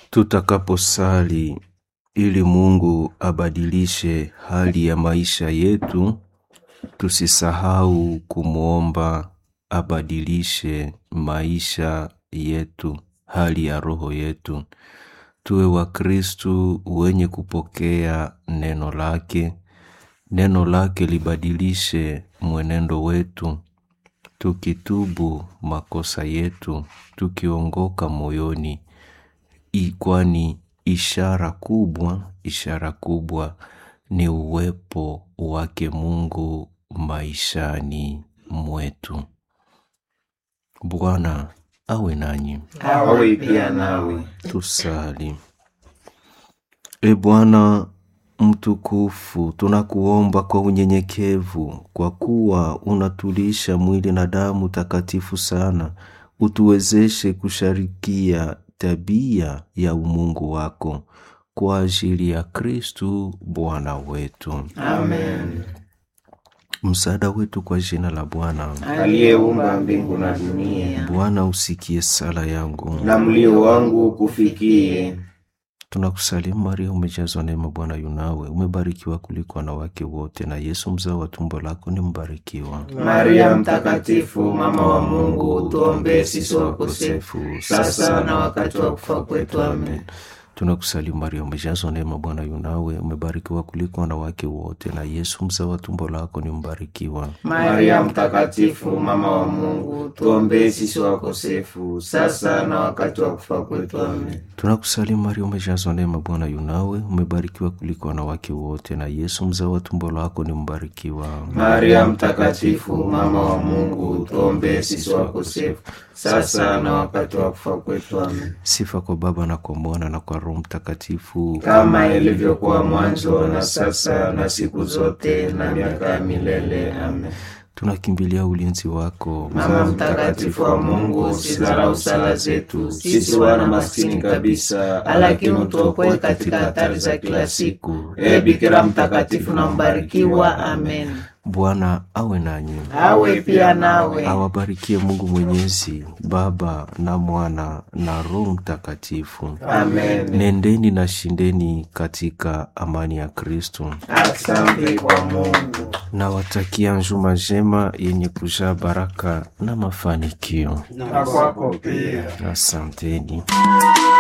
tutakaposali ili Mungu abadilishe hali ya maisha yetu, tusisahau kumwomba abadilishe maisha yetu, hali ya roho yetu. Tuwe Wakristu wenye kupokea neno lake, neno lake libadilishe mwenendo wetu, tukitubu makosa yetu, tukiongoka moyoni, I- kwani ishara kubwa, ishara kubwa ni uwepo wake Mungu maishani mwetu. Bwana awe nanyi. awe pia nawe. Tusali. E Bwana mtukufu, tunakuomba kwa unyenyekevu, kwa kuwa unatulisha mwili na damu takatifu sana, utuwezeshe kusharikia tabia ya umungu wako kwa ajili ya Kristu Bwana wetu. Amen. Msaada wetu kwa jina la Bwana. Aliyeumba mbingu na dunia, Bwana usikie sala yangu. na mlio wangu kufikie. Tunakusalimu Maria, umejazwa neema, Bwana yunawe, umebarikiwa kuliko wanawake wote, na Yesu mzao wa tumbo lako ni mbarikiwa. Maria Mtakatifu, mama wa Mungu, tuombee sisi wakosefu, sasa na wakati wa kufa kwetu. Amen. Tunakusalimu Maria, umejazwa neema, Bwana yunawe, umebarikiwa kuliko wanawake wote, na Yesu mzao wa tumbo lako ni mbarikiwa. Maria Mtakatifu, mama wa Mungu, tuombee sisi wakosefu, sasa na wakati wa kufa kwetu. Amen. Tunakusalimu Maria, umejazwa neema, Bwana yunawe, umebarikiwa kuliko wanawake wote, na Yesu mzao wa tumbo lako ni mbarikiwa. Maria Mtakatifu, mama wa Mungu, tuombee sisi wakosefu, sasa na wakati wa kufa kwetu. Amen. Sifa kwa Baba na kwa Mwana na kwa Roho Mtakatifu, kama ilivyokuwa mwanzo na sasa na siku zote na miaka ya milele. Amen. tunakimbilia ulinzi wako. Mama mtakatifu wa Mungu, usidharau sala zetu sisi wana maskini kabisa, lakini utuokoe katika hatari za kila siku. E Bikira mtakatifu na mbarikiwa. Amen. Bwana awe nanyi, Awe pia nawe. awabarikie Mungu Mwenyezi, Baba na Mwana na Roho Mtakatifu. Amen. Nendeni na shindeni katika amani ya Kristo. Asante kwa Mungu. Nawatakia njuma njema yenye kujaa baraka na mafanikio. Na kwako pia. Asanteni.